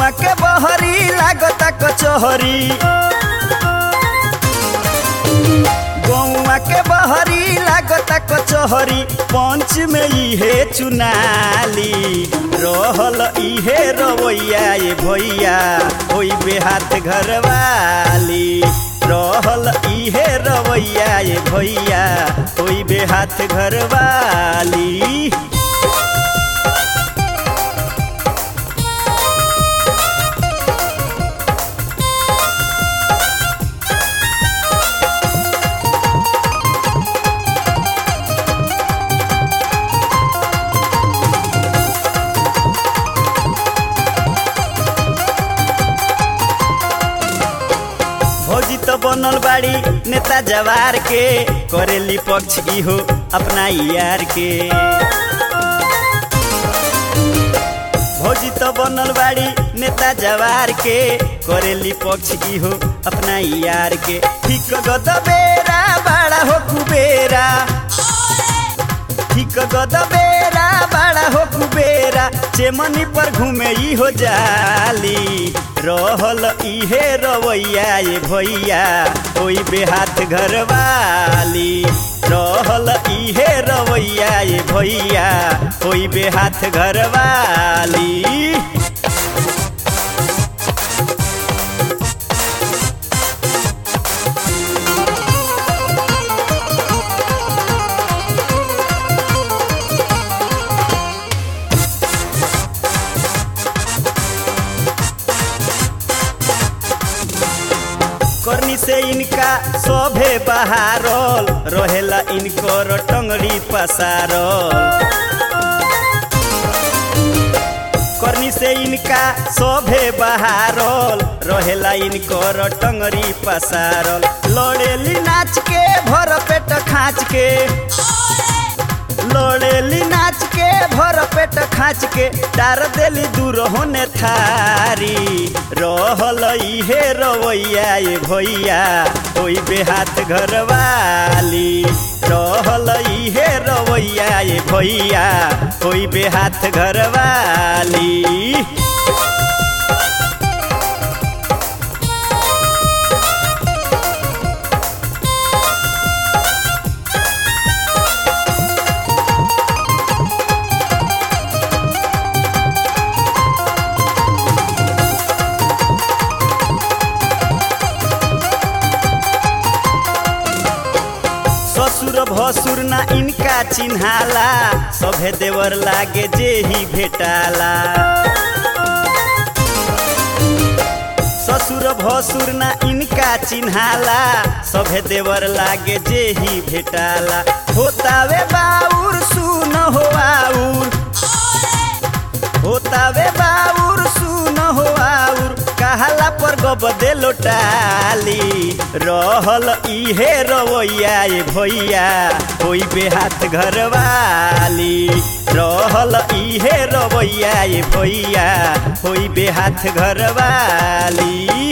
गौआ के बहरी लागता कचहरी गौआ के बहरी लागता कचहरी पंच में इहे चुनाली रहल इहे रवैया ये भैया ओई बेहात घरवाली रहल इहे रवैया ये भैया ओई बेहात घरवाली भौजी तो बनल बाड़ी नेता जवार के करेली पक्ष इहो अपना यार के भौजी तो बनल बाड़ी नेता जवार के करेली पक्ष इहो अपना यार के ठीक गद बेरा बड़ा हो कुबेरा ठीक गद बेरा बड़ा हो कुबेरा चेमनी पर घूमे ई हो जाली रहल इहे रवैया ये भैया ओई बेहात घरवाली रहल इहे रवैया ये भैया ओई बेहात घरवाली करनी से इनका सभे बहारल रहेला इनकर टंगड़ी पसारल करनी से इनका सभे बहारल रहेला इनकर टंगड़ी पसारल लड़ेली नाच के भर पेट खाँच के लड़ेली नाच के भर पेट खाँच के डार देली दूर होने थारी रहल इहे रवैया ये भैया ओई बेहात घरवाली रहल इहे रवैया ये भैया ओई बेहात घरवाली ससुर भसुर ना इनका चिन्हाला सभे देवर लागे जे ही भेटाला ससुर भसुर ना इनका चिन्हाला सभे देवर लागे जे ही भेटाला होतावे बाउर सुन हो आउर होतावे बाउर सुन हो आउर कहाला पर गबदे लोटाली रहल इहे रवैया ये भैया होई बेहात घरवाली रहल इहे रवैया ये भैया होई बेहात घरवाली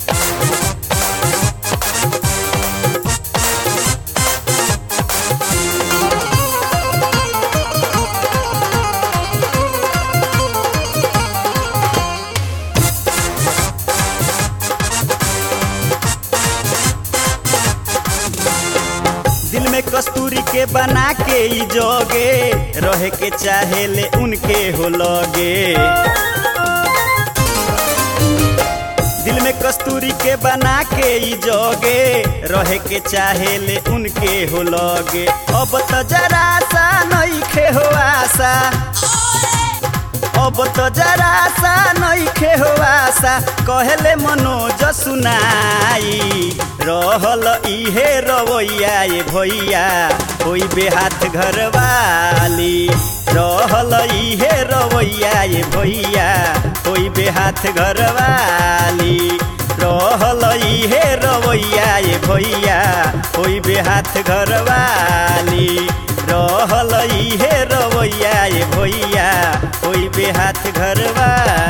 दिल में कस्तूरी के बना के ई जोगे रहे के चाहे ले उनके हो लगे दिल में कस्तूरी के बना के ई जोगे रहे के चाहे ले उनके हो लगे अब तो जरा सा नइखे हो आशा अब तो जरा सा नइखे हो आशा कहले मनोज सुनाई रहल इहे रवैया ये भैया होई बेहात घरवाली रहल इहे रवैया ये भैया होई बेहात घरवाली रहल इहे रवैया ये भैया होई बेहात घरवाली रहल इहे रवैया ये भैया होई बेहात घरवाली